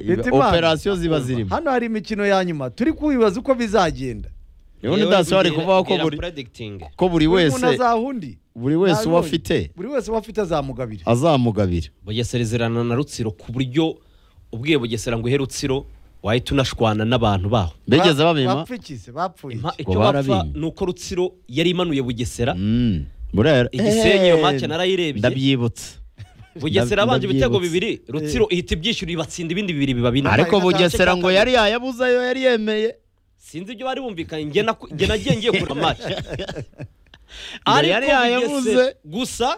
Leta Imana. operasiyo ziba zirimo hano hari imikino ya nyuma turi kubibaza uko bizagenda ubundi daso bari kuvuga ko buri ko buri Buri muntu wese azaha undi buri wese uwo Ntabibonye. afite buri wese uwo afite azamugabira azamugabira bugesezerana na rutsiro ku buryo ubwiye bugesera ngo ihe rutsiro wahita unashwana n'abantu baho bigeze babima bapfukize bapfuye Impa- iki? icyo barabimpa. bapfa ni uko rutsiro yari imanuye bugesera Mm, burera igisenyi iyo Eh, make narayirebye ndabyibutse bugesera abanje ibitego ndabyibutse. bibiri rutsiro ihita ibyishyura ibatsinda ibindi bibiri biba bine ariko Nta- bugesera ngo nta- yari yayabuze ayo yari yemeye sinzi ibyo bari bumvikanye njye naku- njye nagiye ngiye kureba match yari ariko yayabuze. Bugesera- gusa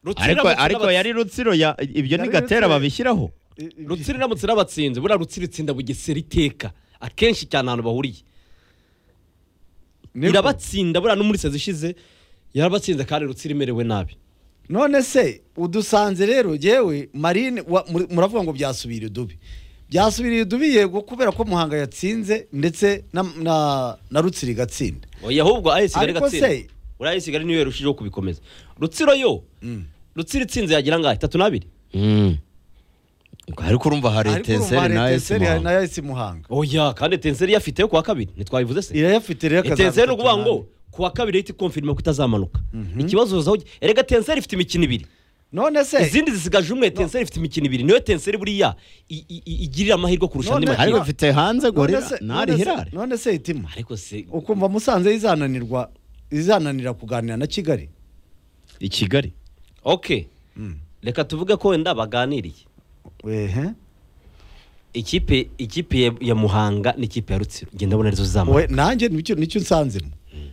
Rutsiro ariko iramutse ariko irabatsinda. yari rutsiro ya- ibyo ni Yari gatera Rutsiro. babishyiraho I- i- rutsiro iramutse irabatsinze buriya rutsiro itsinda bugesera iteka akenshi cyane ahantu bahuriye niko. irabatsinda buriya no muri sezi ishize yarabatsinze kandi rutsiro imerewe nabi none se udusanze rero jewe marine wa- muri- muravuga ngo byasubira idubi byasubira idubi yego kubera ko muhanga yatsinze ndetse na, na, na rutsiri gatsinda oya ahubwo AS Kigali Ariko gatsinda se- buriya AS Kigali niyo yarushijeho kubikomeza rutsiro yo rutsiro itsinze yagira ngahe itatu n'abiri Mm. ariko urumva hari Ariko urumva etenseri na hari esi Etincelles, hari muhanga na esi muhanga oya kandi etenseri yafiteyo ku wa kabiri ntitwabivuze se irayafite rero akazaba etenseri itatu ni ukuvuga ngo nabi. ku wa kabiri yahita ikonfirima ko itazamanuka ikibazo uzaho erega etenseri ifite imikino ibiri none se izindi zisigaje umwe etenseri ifite imikino ibiri niyo etenseri buriya i- i- i- igirira amahirwe kurusha andi None- makipe ariko mfite hanze none gorira se- ntari none se- hirare none se itima ariko se ukumva musanze izananirwa izananira kuganira na kigali i kigali ok reka tuvuge ko wenda baganiriye wehe ikipe ikipe ya- ya muhanga n'ikipe ya rutsiro ngenda ndabona arizo we zizamuka nanjye nicyo nicyo nsanzemo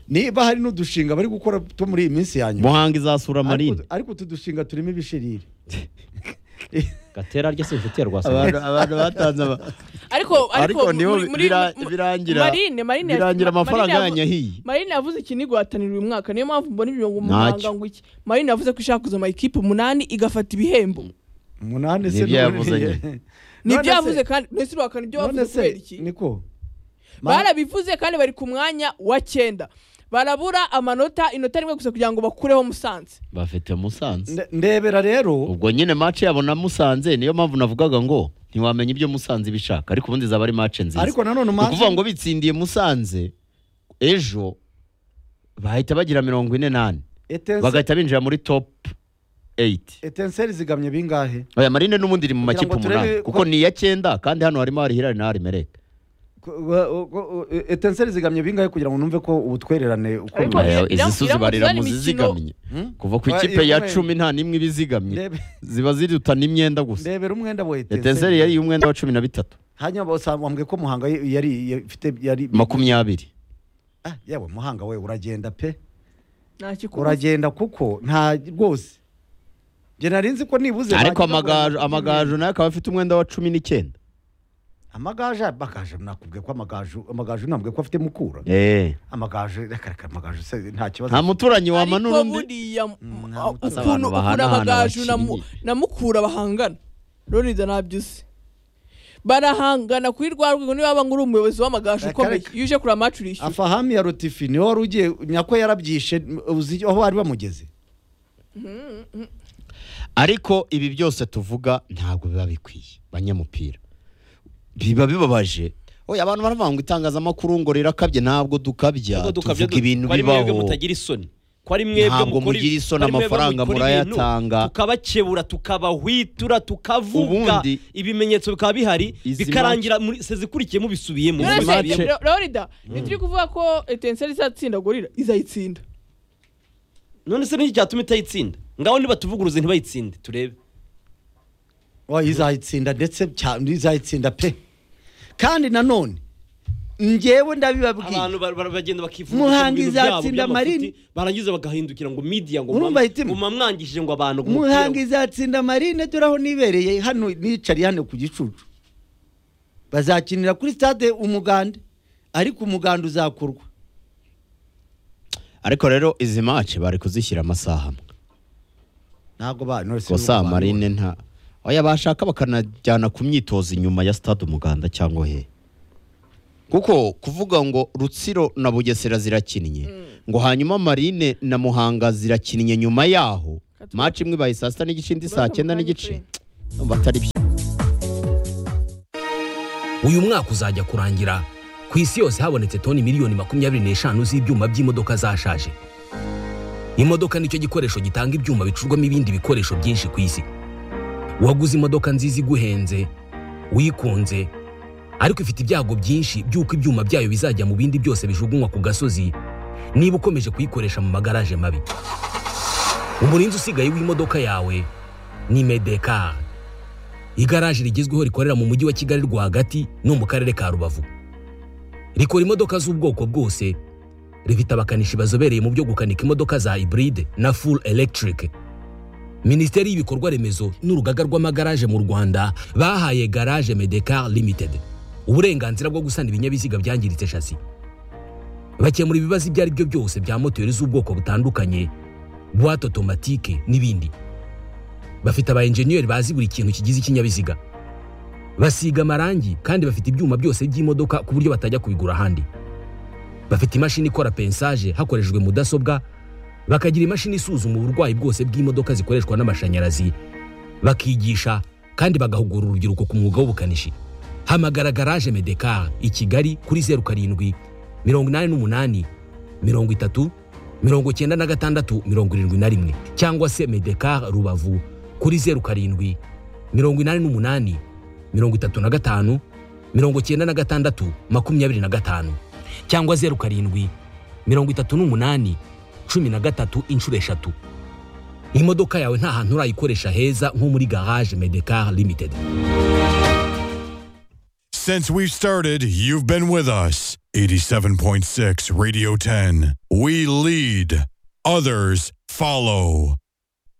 niba hari n'udushinga bari gukora two muri iyi minsi ya nyuma muhanga izasura ariko, marine ariko utu dushinga turimo ibishirire gatera rya se inshuti ya abantu rwasanga abantu batanze ama- ariko ariko niho muri- muri- bira- mu- birangira marine marine yavuze- birangira Ma- amafaranga Marine yavu- yanyahiye marine yavuze ikintu igwatanira uyu mwaka niyo mpamvu mbona ibyo ngo Ntacyo. muhanga ngo iki marine yavuze ko ishaka kuzama ikipe umunani igafata ibihembo umunani se Nibyo n'ubundi- yavuze nyine. None nibyo se- yavuze kandi ntese urahakana ibyo none wavuze se kubera iki niko Ma- barabivuze kandi bari ku mwanya wa cyenda barabura amanota inota rimwe gusa kugira ngo bakureho musanze bafite musanze nde- ndebera rero ubwo nyine mace yabo na musanze niyo mpamvu navugaga ngo ntiwamenya ibyo musanze ibishaka ariko ubundi zaba ari mace nziza ariko nanone ni ukuvuga umanzi ngo bitsindiye musanze ejo bahita bagira mirongo ine n'ane Etense- bagahita binjira muri top 8 etenseri zigamye bingahe aya marine n'ubundi iri mu Kugira makipe ngo turebe umunani ko- kuko ni iya cyenda kandi hano harimo hari hirari na hari mereke Ku- wa- u- u- u- etenseri zigamye bingahe kugira ngo numve ko ubutwererane Ariko- ukomeye Iram- izisuzi Iram- barira Iram- mu imikino- zizigamye Hmm? kuva ku Ah, ikipe ya ikomeye. cumi nta n'imwe iba izigamye Ndebe- ziba zirutana imyenda gusa ndebera umwenda wa etenseri yari umwenda wa cumi na bitatu hanyuma basanga wambwiye ko muhanga yari yafite yari makumyabiri Ah, yewe muhanga we uragenda pe ntakikubuza uragenda kuko nta rwose njye nari nzi ko nibuze ariko bagenda amagaju bagura- amagaju nayo akaba afite umwenda wa cumi n'icyenda amagaju amagaju nakubwiye ko amagaju amagaju nambwiye ko afite mukura amagaju reka reka amagaju se nta kibazo nta muturanyi wamanura ariko undi buriya Mm, a- nta- ukuntu abantu ukuntu bahana amagaju na mu- abakinnyi. na mukura bahangana roriza ntabyo uzi barahangana kuri rwa rwego niba waba ngo uri umuyobozi w'amagaju Reka, ukomeye reka. iyo uje kureba amacu urishyura afahami ya rotifi niwe wari ugiye nyako yarabyishe uzi aho bari bamugeze ariko ibi byose tuvuga ntabwo biba bikwiye banyamupira biba bibabaje oya abantu baravuga ngo itangazamakuru ngo rirakabye ntabwo dukabya Ubwo dukabya tuvuga du- ibintu ko ari mwebwe bibaho mutagira isoni ko ari mwebwe Ntabwo mukora- mugira isoni, ko ari mwebwe amafaranga mukora ibintu, murayatanga. tukabakebura tukabahwitura tukavuga Ubundi- ibimenyetso bikaba bihari Izi bikarangira muri sezi ikurikiyemo bisubiyemo Izi rero match- se, Ro- rorida ntituri kuvuga ko etenseri izatsinda gorira izayitsinda none se n'iki cyatuma itayitsinda ngaho nibatuvuguruze ntibayitsinde turebe oya izayitsinda ndetse cyane izayitsinda pe kandi nanone njyewe ndabibabwiye abantu ba- ba- bagenda bakivuga Muhanga ibintu byabo izatsinda by'amafuti, Marine. barangiza bagahindukira ngo media ngo Urumva mwam- hitimo? ngo mwamwangishije ngo abantu ngo umupira muhanga ngo- izatsinda marine dore aho nibereye hano nicariye hano ku gicucu bazakinira kuri stade umuganda ariko umuganda uzakorwa ariko rero izi mace bari kuzishyira amasaha amwe ntabwo ba none se gusa nuko ba- marine nta oya bashaka bakanajyana ku myitozo inyuma ya stade umuganda cyangwa he kuko kuvuga ngo rutsiro na bugesera zirakinnye ngo hanyuma marine na muhanga zirakinnye nyuma yaho maci imwe ibaye saa sita n'igice indi saa cyenda n'igice batari byo uyu mwaka uzajya kurangira ku isi yose habonetse toni miliyoni makumyabiri n'eshanu z'ibyuma by'imodoka zashaje imodoka nicyo gikoresho gitanga ibyuma bicurwamo ibindi bikoresho byinshi ku isi waguze imodoka nziza iguhenze wikunze ariko ifite ibyago byinshi by'uko ibyuma byayo bizajya mu bindi byose bijugunywa ku gasozi niba ukomeje kuyikoresha mu magaraje mabi umurinzi usigaye w'imodoka yawe ni medekari igaraje rigezweho rikorera mu mujyi wa kigali rwagati no mu karere ka rubavu rikora imodoka z'ubwoko bwose rifite abakanishi bazobereye mu byo gukanika imodoka za iburide na full electric minisiteri y'ibikorwa remezo n'urugaga rw'amagaraje mu rwanda bahaye garage medekar limited uburenganzira bwo gusana ibinyabiziga byangiritse shasi bakemura ibibazo ibyo ari byo byose bya moteri z'ubwoko butandukanye buwate otomatike n'ibindi bafite aba enjeniyeri bazi buri kintu kigize ikinyabiziga basiga amarangi kandi bafite ibyuma byose by'imodoka ku buryo batajya kubigura ahandi bafite imashini ikora pensaje hakoreshejwe mudasobwa bakagira imashini isuzuma uburwayi bwose bw'imodoka zikoreshwa n'amashanyarazi bakigisha kandi bagahugura urubyiruko ku mwuga w'ubukanishi hamagara garaje medekar i kigali kuri zeru karindwi mirongo inani n'umunani mirongo itatu mirongo icyenda na gatandatu mirongo irindwi na rimwe cyangwa se medekar rubavu kuri zeru karindwi mirongo inani n'umunani mirongo itatu na gatanu mirongo icyenda na gatandatu makumyabiri na gatanu cyangwa zeru karindwi mirongo itatu n'umunani cumi na gatatu inshuro eshatu imodoka yawe nta hantu urayikoresha heza nko muri garage medekar limited Since we started, you've been with us. 87.6 Radio 10. We lead, others follow.